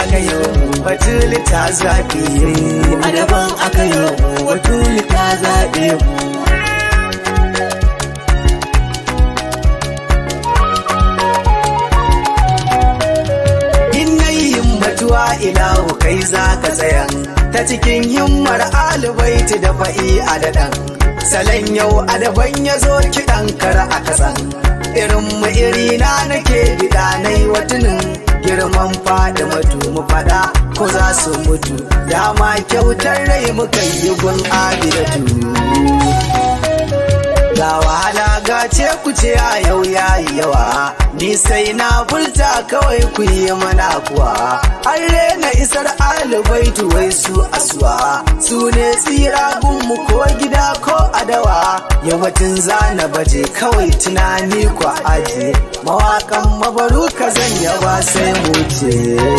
aka yi batuli ta zaɓe a daban aka yi batuli ta zaɓe mu himmatuwa ilahu kai za ka tsayan ta cikin himmar alibaiti da fa'i a daɗan salon yau adaban ya zo kiɗan kar a kasan irin mu iri na nake gida na yi watunin girman fada matu mu fada ko za su mutu dama kyautar rai muka yi gun abidatu ga wahala ga ce ku ce a yau yayi yawa ni sai na furta kawai ku yi mana kuwa an rena isar alibaitu wai su asuwa su ne tsira mu ko gida ko adawa yawancin zana baje kawai tunani ku aje mawakan mabaru ka zan yaba sai mu ce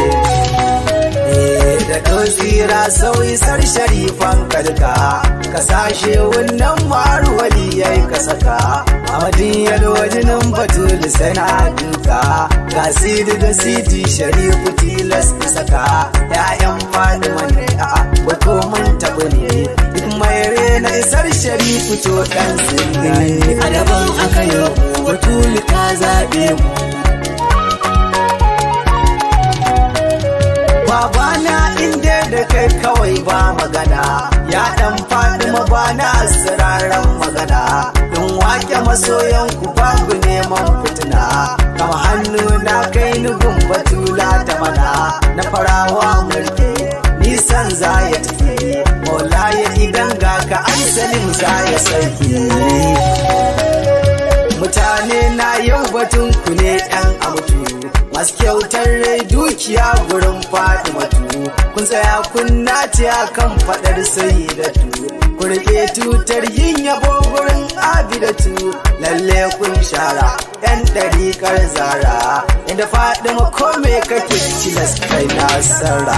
da tsira sauyi sar sharifan kalka kasashe wannan maruwali ya yi kasaka a madiyar wajinin batul sana duka ga sidi da sidi sharifu tilas saka ya'yan fadima ne a wato mun taɓa ne duk mai rena isar sharifu to ɗan sinni a daban aka yi batul ta zaɓe mu babana inda da kai kawai ba magana ya dan faɗi mabana siraran magana in wake masoyan ku babu neman fitina kama hannu na kai nugun batula ta mana na farawa mulki nisan za ya tafi mola ya idan ga ka aisalin za ya sarki mutane na yau batun ku ne ɗan amutu masu kyautar rai dukiya gurin faɗi matu kun tsaya kun nace kan faɗar sai da tu ku rike tutar yin yabo gurin abidatu lalle kun shara yan ɗariƙar zara inda faɗi makome kake cilas kai nasara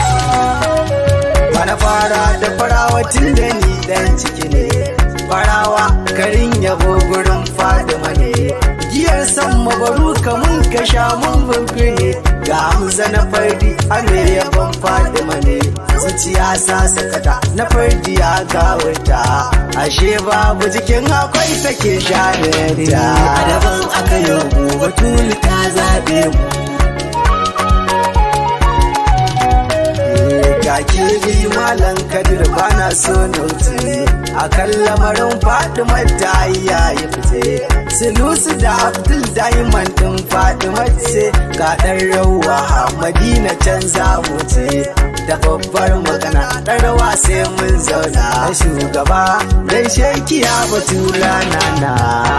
bana fara da farawa tun da ni dan ciki ne farawa garin yabo gurin fadima ne giyar san mabaru kamun ka sha mun ne ga hamza na fardi ame yabon fadima ne zuciya sa sakata na fardi ya gawarta ashe babu jikin akwai take shanenta a daban aka yi batuli ta zaɓe mu ga kirbi malam kadir bana so nauti a kan lamarin fadimar ta ya yi fice sinusu da abdul diamond din fadimar ce ga dan rawa madina can za mu ce da babbar magana dan rawa sai mun zauna shugaba dan shekiya batula nana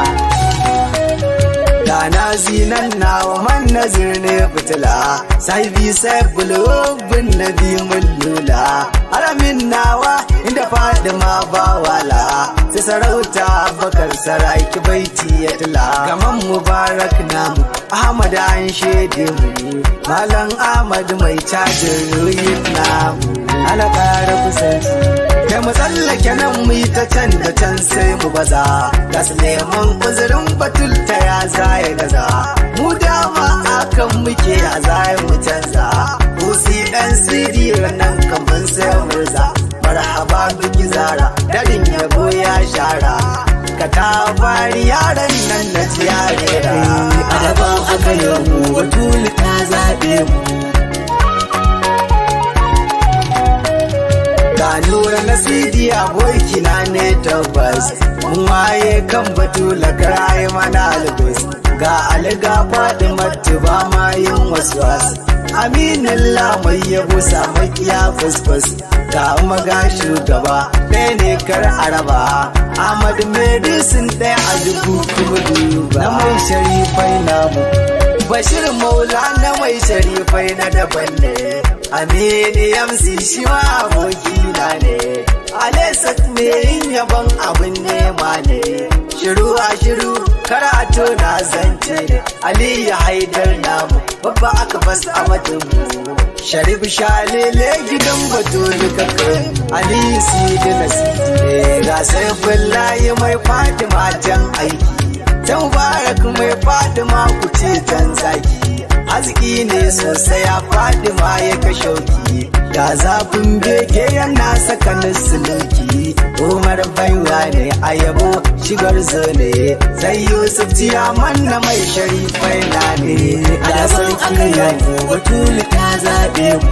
Dana zinan nawa man nazir ne fitila sai bi sai bulubin na bi mun lula haramin nawa inda fadima ba wala sai sarauta bakar saraki baiti ya tila gaman mubarak namu ahmad an shede mu malam ahmad mai cajin ruyin namu ana ƙara kusanci kai mu tsallake nan mu yi ta can da can sai mu baza gas neman uzurin batul ta ya zaya gaza mu dama akan muke a zaya mu canza Musi dan sidi nan kamar sai murza marhaba biki zara darin yabo ya shara ka ta fari yaran nan na tiyarera a daban aka yi mu batul ta zaɓe mu ga nura na sidi abokina ne tabbas mun waye kan batu lagaraye mana albus ga alga faɗi matu ba ma yin wasu wasu aminin lamai ya busa makiya fusfus ga maga shugaba ɗaya ne kar araba ahmad medicine ɗaya a dubu kuma duba na mai sharifai namu bashir maula na mai sharifai na daban ne amini yamsi shi ma abokina ne alesat ne yin yaban abin nema ne shiru a shiru karatu na zance ne aliyu haidar namu babba aka bas a mu sharif shalele gidan batulu kakan aliyu sidi na sidi ga sai bullahi mai fatima can aiki ta mubarak mai fatima ku ce can zaki arziki ne sosai ya faɗi ma ya kashe ki ga zafin bege yana saka suluki umar baiwa ne a yabo shigar zane sai yusuf ciyaman na mai sharifai na ne a daban aka yabo batuli ta zaɓe mu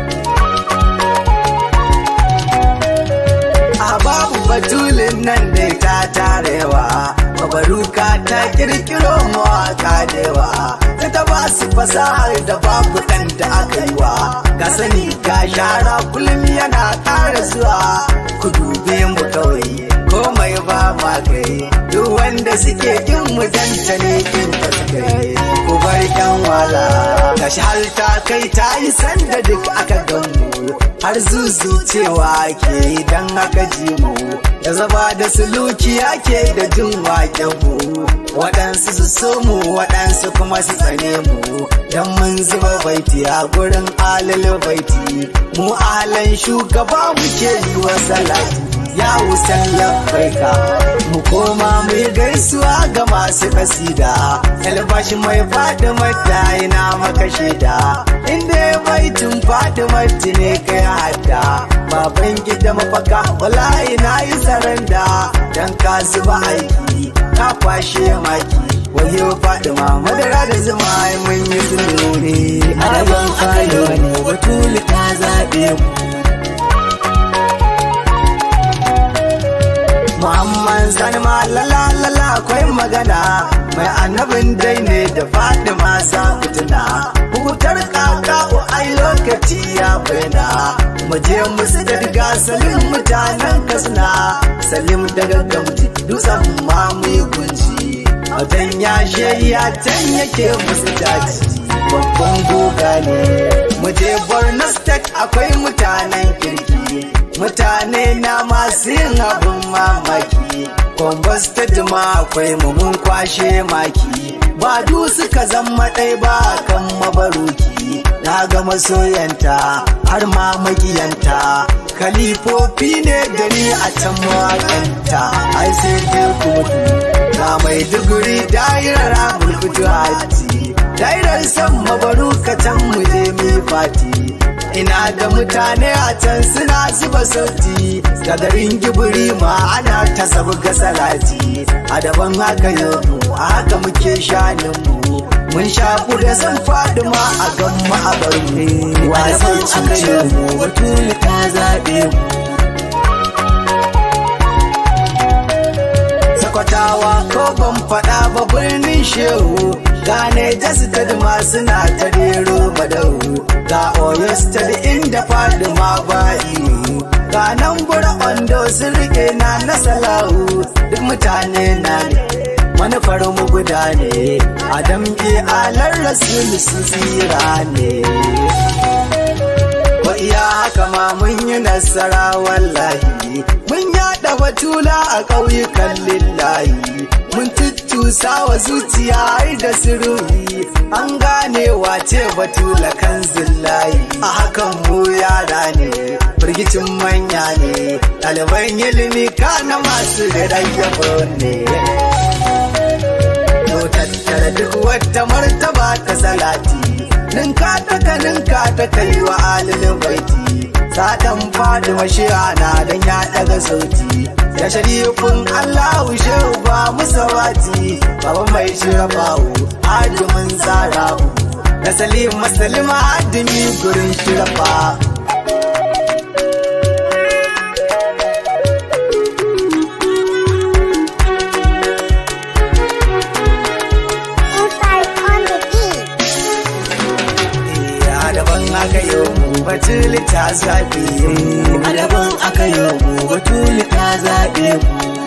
a babu batulin nan dai ta tarewa babaruka ta kirkiro mawaka dewa ta ta ba su fasahar da babu ɗan da aka yi wa ga sani ga shara kullum yana ƙara zuwa ku dube mu kawai komai ba ma kai duk wanda suke kin mu danta ne kin ta kai ku bar yan wala gashi har ta kai ta yi sanda duk aka gamu har zuzu cewa ke idan aka ji mu da zaba da suluki ake da jin waken mu waɗansu su so mu waɗansu kuma su tsane mu don mun zuba baiti a gurin alil baiti mu alan shugaba muke yi wa salati ya wusan labbaika mu koma mu yi gaisuwa ga masu kasida albashi mai faɗi mata ina maka shaida inda baitin faɗi mata ne kai hadda baban gida mafaka wallahi na yi saranda dan ka zuba aiki ka kwashe maki wayo faɗi ma madara da zuma mun yi sulhu ne a daban aka yabo batuli ta zaɓe mu Muhammad sani ma lala lala akwai magana mai annabin dai ne da faɗi masa fitina hukutar kaka ai lokaci ya bayyana mu je musu da riga salim mutanen kasna salim daga gamji dutsen ma mu yi kunci wajen yashe ya can yake musu daji babban goga ne mu je borno state akwai mutanen kirki mutane na masu yin abin mamaki kwambas ta ma akwai mu mun kwashe maki ba du suka zama ɗai ba kan mabaruki na ga masoyanta har ma makiyanta kalifofi ne da ni a can mawakanta ai sai dai kuma na mai duguri dairar abulkutu hati dairar san mabaruka can mu je mi fati ina da mutane a can suna zuba sauti da garin gibiri ma ana ta sabu ga salati a daban haka yau a haka muke shanin mu mun shaku da san faduma a gan mu a bar mu a daban aka yabo batuli ta zaɓe mu sakwatawa ko ban faɗa ba birnin shehu gane jasitad ma suna ta rero badau ga oyo state inda fadima ba iyo ga nan bura ondo sun rike na na salahu duk mutane na ne manufar mu guda ne adam ke alar rasul sun tsira ne ko iya haka ma mun yi nasara wallahi mun yada batula a ƙauyukan lillahi mun tuttusa wa zuciya har da sirri an gane wace batula kan zillahi a hakan mu yara ne firgicin manya ne ɗaliban ilimi kana masu rayyabo ne to tattara duk wata martaba ta salati ninka ta ka ninka ta kai wa alilin baiti Satan fadi mashiyana don ya daga sauti da sharifin Allahu shehu ba musawati baba mai shirafawo adumin zarahu da salim masalima adumi gurin shirafa daban aka yi mu batuli ta zaɓe a daban aka yabo batuli ta zaɓe mu